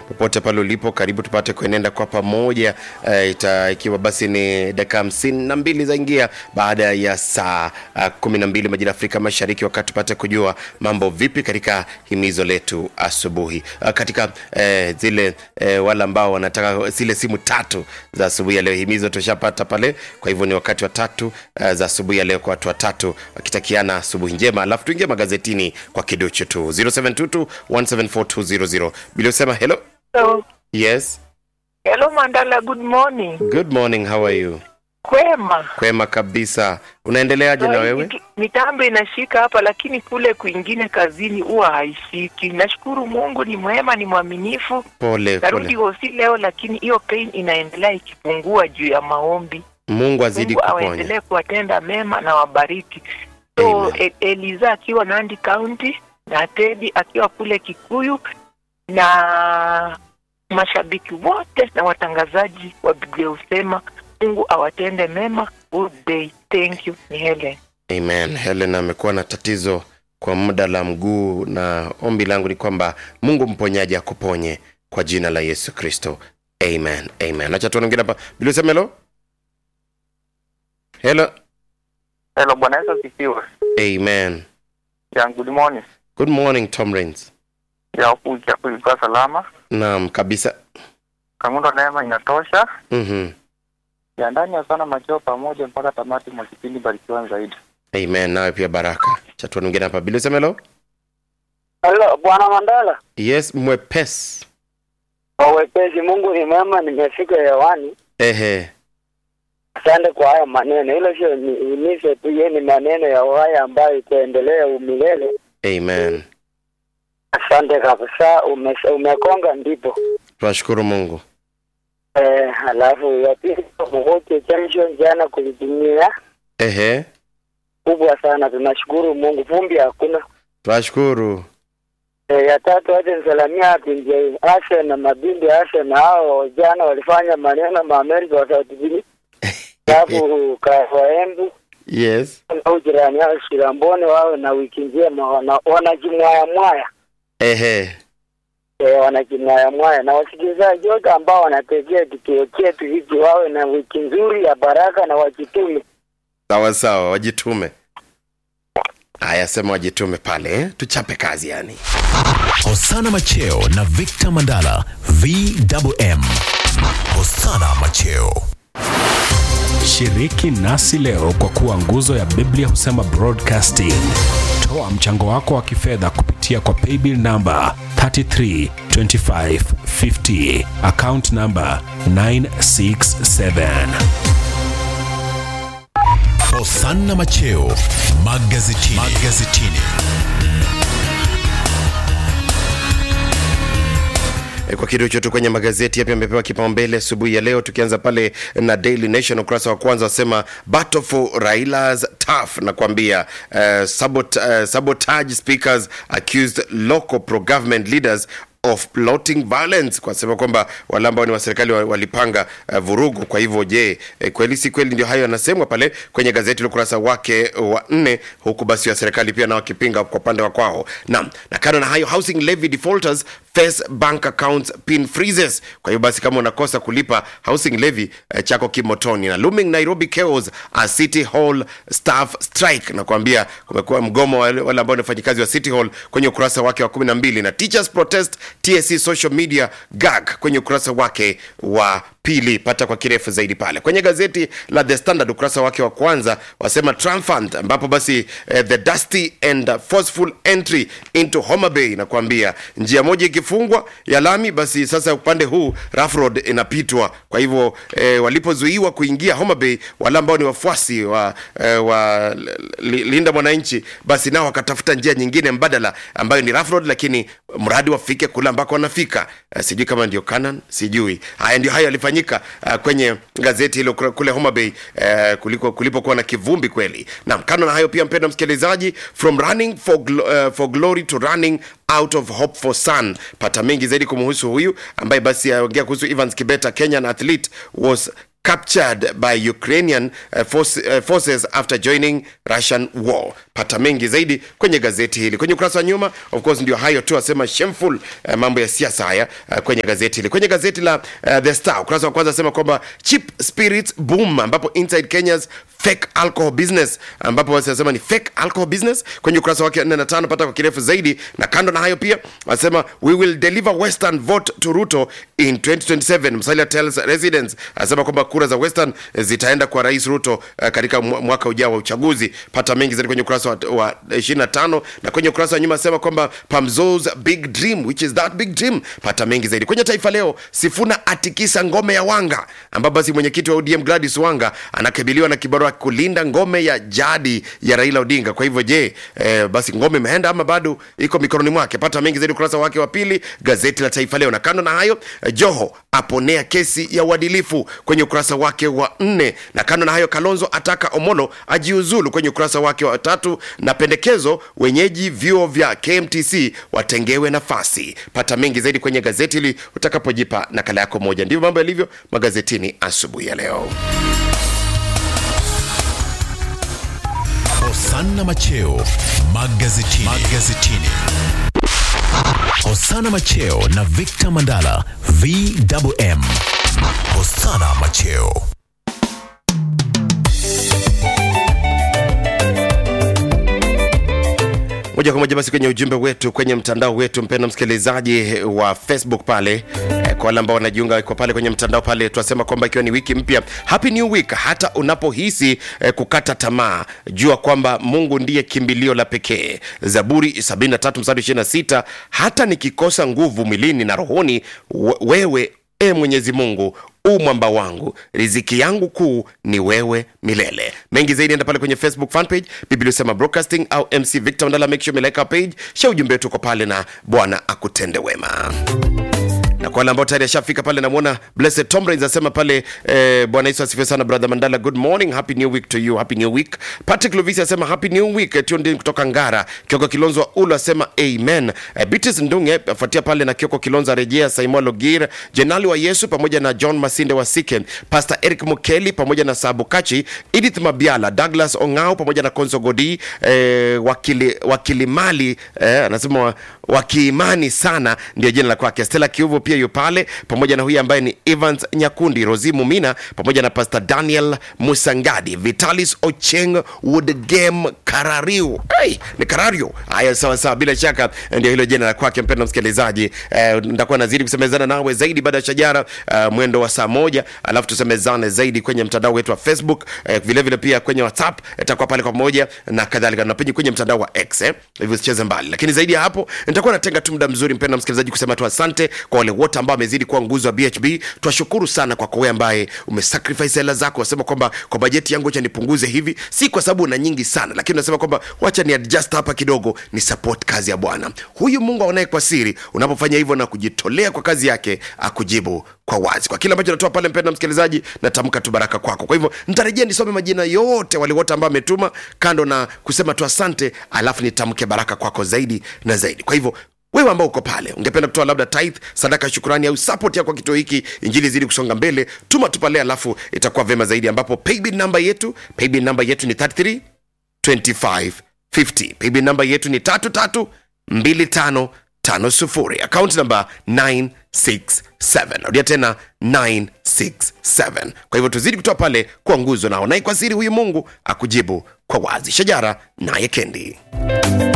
popote pale ulipo, karibu tupate kuenenda kwa pamoja uh, ita, ikiwa basi ni dakika hamsini na mbili zaingia baada ya saa uh, kumi na mbili majira ya Afrika Mashariki, wakati tupate kujua mambo vipi katika himizo letu asubuhi uh, katika uh, zile uh, wale ambao wanataka zile simu tatu za asubuhi ya leo. Himizo tushapata pale, kwa hivyo ni wakati wa tatu uh, za asubuhi ya leo kwa watu watatu wakitakiana asubuhi njema, alafu tuingie magazetini kwa kiduchu tu 0722 174 bila usema hello Hello. yes Hello Mandala, good morning. good morning how are you Kwema. kwema kabisa unaendeleaje na Ai, wewe mitu- Mitambo inashika hapa lakini kule kwingine kazini huwa haishiki. Nashukuru Mungu ni mwema, ni mwaminifu. pole Narudi pole hosi leo lakini hiyo pain inaendelea ikipungua juu ya maombi. mungu azidi Mungu kuponya awaendelee kuwatenda mema na wabariki. So Amen. e, Eliza akiwa Nandi County na Teddy akiwa kule Kikuyu na mashabiki wote na watangazaji wa Biblia husema Mungu awatende mema. Good day. Thank you. Ni Helen. amen helen amekuwa na tatizo kwa muda la mguu na ombi langu ni kwamba mungu mponyaji akuponye kwa jina la yesu kristo amen amen acha tuone mwingine hapa bila usema hello hello Hello, Bwana Yesu asifiwe. amen Ya, good morning. good morning tom rains Ya, huku chako ilikuwa salama. naam kabisa Kamundo neema inatosha. mm-hmm. Ya ndani ya sana macheo pamoja mpaka tamati mwa kipindi barikiwa zaidi. amen nawe pia baraka cha tuone mwingine hapa bila usema hello Halo, Bwana Mandala. yes mwepesi Wawepesi, Mungu ni mwema, nimefika hewani. ehe Asante kwa haya maneno. Hilo sio ni- himizo tu, yeye ni maneno ya haya ambayo itaendelea umilele. amen Asante kabisa, ume, umekonga ndipo. tunashukuru mungu Eh, halafu ya pili Mwote Junction jana kulitumia ehe kubwa sana, tunashukuru Mungu, vumbi hakuna. tunashukuru Eh, ya tatu hata nisalamia binti Asha na mabindi Asha na hao jana walifanya maneno maamerika watatubii alafu kawaembu yes au jirani yao Shiramboni wawe na wiki njema, wana- wanajimwaya mwaya ehe e, wanajimwaya mwaya, na wasikilizaji wote ambao wanategea kituo chetu hiki wawe na wiki nzuri ya baraka na wajitume. sawa sawa wajitume haya sema wajitume pale eh? tuchape kazi yani Hosana Macheo na Victor Mandala VMM. Hosana Macheo. Shiriki nasi leo kwa kuwa nguzo ya Biblia husema broadcasting. Toa mchango wako wa kifedha kupitia kwa paybill namba 332550 account namba 967. Hosana Macheo magazetini. magazetini. E, kwa kitu chote kwenye magazeti yapi amepewa kipaumbele asubuhi ya leo, tukianza pale na Daily Nation ukurasa wa kwanza wasema battle for Raila's tough, na kuambia uh, sabot, uh, sabotage speakers accused local pro government leaders of plotting violence, kwa sema kwamba wale ambao ni wa serikali wa- walipanga uh, vurugu. Kwa hivyo je, eh, kweli si kweli? Ndio hayo yanasemwa pale kwenye gazeti la ukurasa wake wa nne, huku basi wa serikali pia nao wakipinga kwa upande wa kwao. Naam, na kando na hayo housing levy defaulters face bank accounts pin freezes. Kwa hiyo basi kama unakosa kulipa housing levy eh, chako kimotoni. Na looming Nairobi chaos a city hall staff strike, na kuambia kumekuwa mgomo wa wale wale ambao ni wafanyikazi wa city hall kwenye ukurasa wake wa 12 na teachers protest TSC social media gag kwenye ukurasa wake wa pili pata kwa kirefu zaidi pale kwenye gazeti la the standard ukurasa wake wa kwanza wasema triumphant ambapo basi eh, the dusty and forceful entry into Homa Bay nakwambia njia moja ikifungwa ya lami basi sasa upande huu rough road inapitwa kwa hivyo eh, walipozuiwa kuingia Homa Bay wale ambao ni wafuasi wa, eh, wa li, linda mwananchi basi nao wakatafuta njia nyingine mbadala ambayo ni rough road lakini mradi wafike kule ambako wanafika uh, sijui kama ndio Canaan sijui haya ndio hayo yalifanyika uh, kwenye gazeti hilo kule- kule Homa Bay uh, kuliko kulipokuwa na kivumbi kweli naam kando na hayo pia mpendwa msikilizaji from running for, glo- uh, for glory to running out of hope for sun pata mengi zaidi kumhusu huyu ambaye basi aongea kuhusu Evans Kibeta Kenyan athlete was captured by Ukrainian uh, force, uh, forces after joining Russian war. pata mengi zaidi kwenye gazeti hili kwenye ukurasa wa nyuma of course ndio hayo tu asema shameful uh, mambo ya siasa haya uh, kwenye gazeti hili kwenye gazeti la uh, the star ukurasa wa kwanza asema kwamba cheap spirits boom ambapo inside kenya's fake alcohol business ambapo wanasema ni fake alcohol business kwenye ukurasa wake 4 na 5 pata kwa kirefu zaidi na kando na hayo pia anasema we will deliver western vote to ruto in 2027 msalia tells residents anasema kwamba kura za western eh, zitaenda kwa rais ruto uh, katika mwa- mwaka ujao wa uchaguzi pata mengi zaidi kwenye ukurasa wa, wa 25 na kwenye ukurasa wa nyuma anasema kwamba pamzos big dream which is that big dream pata mengi zaidi kwenye taifa leo sifuna atikisa ngome ya wanga ambapo basi mwenyekiti wa odm gladys wanga anakabiliwa na kibarua kulinda ngome ya jadi ya raila odinga kwa hivyo je eh, basi ngome imeenda ama bado iko mikononi mwake pata mengi zaidi ukurasa wake wa pili gazeti la taifa leo na kando na hayo eh, joho aponea kesi ya uadilifu kwenye ukurasa wake wa nne na kando na hayo kalonzo ataka omolo ajiuzulu kwenye ukurasa wake wa tatu na pendekezo wenyeji vyuo vya kmtc watengewe nafasi pata mengi zaidi kwenye gazeti hili utakapojipa nakala yako moja ndivyo mambo yalivyo magazetini asubuhi ya leo Hosanna Macheo magazetini. magazetini. Hosanna Macheo na Victor Mandala VMM. Hosanna Macheo. moja kwa moja basi kwenye ujumbe wetu kwenye mtandao wetu mpenda msikilizaji wa facebook pale eh, kwa wale ambao wanajiunga kwa pale kwenye mtandao pale tunasema kwamba ikiwa ni wiki mpya happy new week hata unapohisi eh, kukata tamaa jua kwamba mungu ndiye kimbilio la pekee zaburi 73 mstari 26 hata nikikosa nguvu mwilini na rohoni we- wewe e mwenyezi mungu u mwamba wangu riziki yangu kuu ni wewe milele mengi zaidi enda pale kwenye facebook fanpage biblia usema broadcasting au mc victor ndala make sure umeleka page sha ujumbe wetu uko pale na bwana akutende wema na kwa wale ambao tayari ashafika pale namwona blessed tom Rains asema pale eh, bwana yesu asifiwe sana brother mandala good morning happy new week to you happy new week patrick lovisi asema happy new week eh, Tiondi kutoka ngara kioko kilonzo wa ulu asema amen eh, bitis ndunge afuatia pale na kioko kilonzo arejea saimwa logir jenali wa yesu pamoja na john masinde wa sike pastor eric mukeli pamoja na sabu kachi edith mabiala douglas ongao pamoja na konso godi eh, wakili, wakili mali eh, anasema wa- wakiimani sana ndio jina la kwake stela kiuvu pia yu pale pamoja na huyu ambaye ni evans nyakundi rosi mumina pamoja na pastor daniel musangadi vitalis ocheng woodgame karariu hey, ni karario haya sawa sawa bila shaka ndio hilo jina la kwake mpenda msikilizaji eh, nitakuwa nazidi kusemezana nawe zaidi baada ya shajara uh, mwendo wa saa moja alafu tusemezane zaidi kwenye mtandao wetu wa facebook eh, vile vile pia kwenye whatsapp itakuwa pale kwa pamoja na kadhalika na pia kwenye mtandao wa x eh, hivyo usicheze mbali lakini zaidi ya hapo nitakuwa natenga tu muda mzuri mpenda msikilizaji kusema tu asante kwa wale wote ambao wamezidi kuwa nguzo wa bhb twashukuru sana kwa wewe ambaye umesacrifice hela zako wasema kwamba kwa bajeti yangu acha nipunguze hivi si kwa sababu una nyingi sana lakini unasema kwamba wacha ni adjust hapa kidogo ni support kazi ya bwana huyu mungu aonaye kwa siri unapofanya hivyo na kujitolea kwa kazi yake akujibu kwa wazi kwa kile ambacho natoa pale mpenda msikilizaji natamka tu baraka kwako kwa hivyo nitarejea nisome majina yote wale wote ambao ametuma kando na kusema tu asante alafu nitamke baraka kwako zaidi na zaidi kwa hivyo wewe ambao uko pale ungependa kutoa labda tithe sadaka ya shukurani au support yako kwa kituo hiki injili zidi kusonga mbele tuma tu pale alafu itakuwa vema zaidi ambapo paybill namba yetu paybill namba yetu ni 33 25 50 paybill namba yetu ni 33 25 50 account namba 967 narudia tena 967 kwa hivyo tuzidi kutoa pale kwa nguzo nao naye kwa siri huyu mungu akujibu kwa wazi shajara naye kendi